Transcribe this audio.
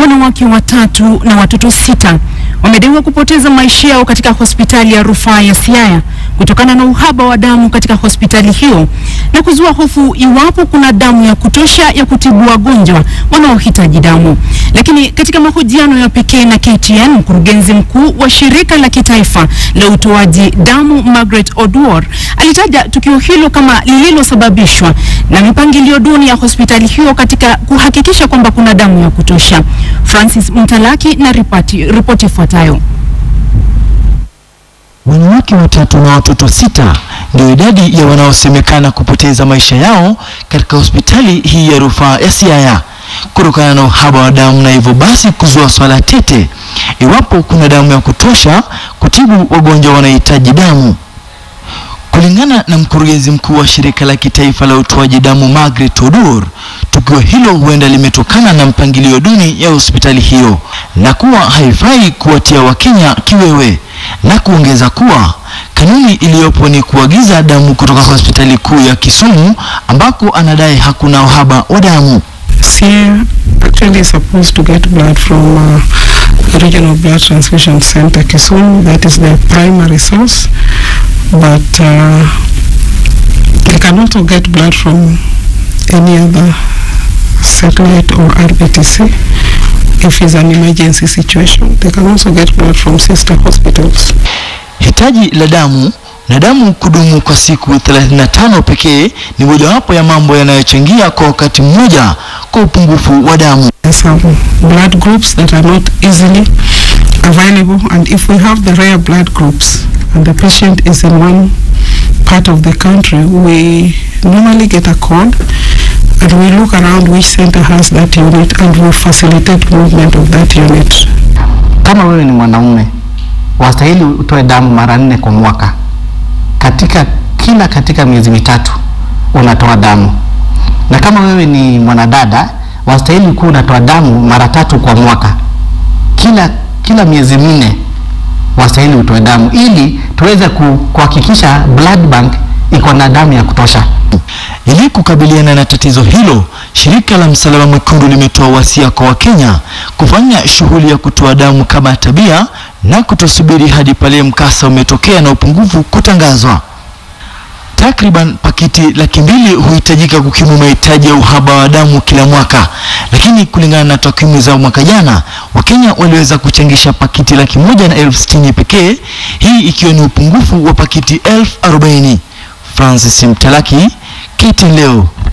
wanawake watatu na watoto sita wamedaiwa kupoteza maisha yao katika hospitali ya rufaa ya Siaya kutokana na uhaba wa damu katika hospitali hiyo na kuzua hofu iwapo kuna damu ya kutosha ya kutibu wagonjwa wanaohitaji damu. Lakini katika mahojiano ya pekee na KTN, mkurugenzi mkuu wa shirika la kitaifa la utoaji damu Margaret Oduor alitaja tukio hilo kama lililosababishwa na mipangilio duni ya hospitali hiyo katika kuhakikisha kwamba kuna damu ya kutosha. Francis Mtalaki na ripoti ripoti ifuatayo. Wanawake watatu na watoto sita ndio idadi ya wanaosemekana kupoteza maisha yao katika hospitali hii ya rufaa ya Siaya kutokana na uhaba wa damu na hivyo basi kuzua swala tete iwapo kuna damu ya kutosha kutibu wagonjwa wanahitaji damu. Kulingana na mkurugenzi mkuu wa shirika la kitaifa la utoaji damu Margaret Odur, tukio hilo huenda limetokana na mpangilio duni ya hospitali hiyo na kuwa haifai kuwatia Wakenya kiwewe, na kuongeza kuwa kanuni iliyopo ni kuagiza damu kutoka hospitali kuu ya Kisumu ambako anadai hakuna uhaba wa damu. Siaya actually is supposed to get blood from uh, the Regional Blood Transfusion Center Kisumu. That is their primary source. But uh, they can also get blood from any other satellite or RBTC. If it's an emergency situation, they can also get blood from sister hospitals. Hitaji la damu na damu kudumu kwa siku 35 pekee ni mojawapo ya mambo yanayochangia kwa wakati mmoja kwa upungufu wa damu. There's some blood groups that are not easily available, and if we have the rare blood groups and the patient is in one part of the country, we normally get a call and we look around which center has that unit and we facilitate movement of that unit. Kama wewe ni mwanaume wastahili utoe damu mara nne kwa mwaka, katika kila katika miezi mitatu unatoa damu, na kama wewe ni mwanadada wastahili kuwa unatoa damu mara tatu kwa mwaka, kila kila miezi minne wastahili utoe damu ili tuweze ku- kuhakikisha blood bank iko na damu ya kutosha. Ili kukabiliana na tatizo hilo, shirika la Msalaba Mwekundu limetoa wasia kwa Wakenya kufanya shughuli ya kutoa damu kama tabia na kutosubiri hadi pale mkasa umetokea na upungufu kutangazwa. Takriban pakiti laki mbili huhitajika kukimu mahitaji ya uhaba wa damu kila mwaka, lakini kulingana na takwimu za mwaka jana, Wakenya waliweza kuchangisha pakiti laki moja na elfu sitini pekee, hii ikiwa ni upungufu wa pakiti elfu arobaini. Francis Mtalaki, KTN leo.